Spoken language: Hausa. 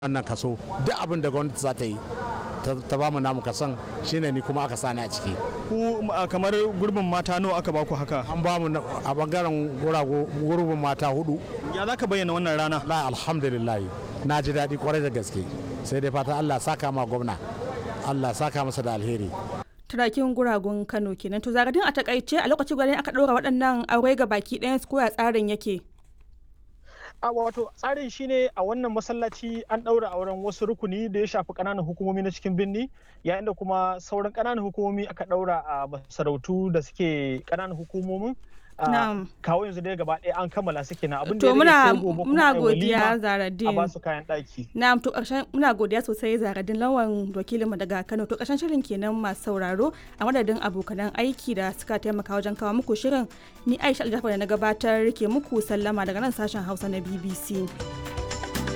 wannan kaso duk abin da gwamnati za ta yi ta ba mu namu kasan shine ni kuma aka sani a ciki ku a kamar gurbin mata nawa aka baku haka an ba mu na- a bangaren gurago gurbin mata hudu ya za ka bayyana wannan rana la alhamdulillah na ji daɗi kwarai da gaske sai dai fata Allah saka ma gwamna Allah saka masa da alheri turakin guragun kano kenan to zagadin a takaice a lokacin gwanin aka ɗora waɗannan aure ga baki ɗayan su koya tsarin yake a wato tsarin shine a wannan masallaci an ɗaura auren wasu rukuni da ya shafi ƙananan hukumomi na cikin birni yayin da kuma sauran ƙananan hukumomi aka ɗaura a masarautu da suke ƙananan hukumomin a Na'am. kawo yanzu dai gaba ɗaya an kammala suke na abin da to ya rage muna sai gobe kuma muna a yi godiya walima a zaradin ba su kayan ɗaki Na'am to ƙarshen muna godiya sosai zaradin lawan wakilinmu daga Kano to ƙarshen shirin kenan masu sauraro a madadin abokanan aiki da suka taimaka wajen kawo muku shirin ni Aisha Aljafar da na gabatar ke muku sallama daga nan sashen Hausa na BBC.